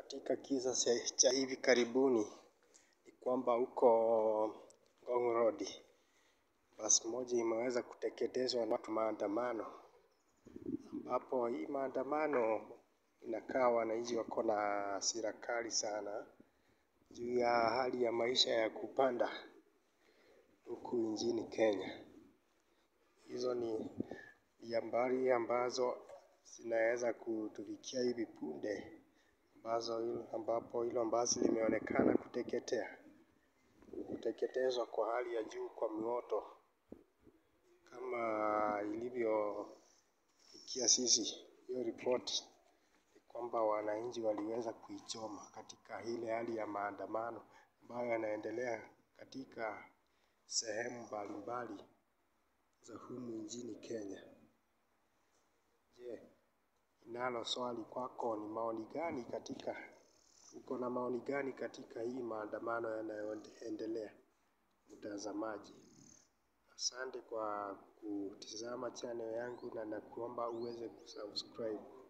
Katika kisa cha hivi karibuni ni kwamba huko Ngong Road basi moja imeweza kuteketezwa na watu maandamano, ambapo hii maandamano inakaa wananchi wako na hasira kali sana juu ya hali ya maisha ya kupanda huku nchini Kenya. Hizo ni habari ambazo zinaweza kutufikia hivi punde ambazo ambapo hilo basi limeonekana kuteketea kuteketezwa kwa hali ya juu kwa moto kama ilivyofikia sisi. Hiyo ripoti ni kwamba wananchi waliweza kuichoma katika ile hali ya maandamano ambayo yanaendelea katika sehemu mbalimbali za humu nchini Kenya. Je, ninalo swali kwako ni maoni gani katika uko na maoni gani katika hii maandamano yanayoendelea mtazamaji? Asante kwa kutizama channel yangu na nakuomba uweze kusubscribe.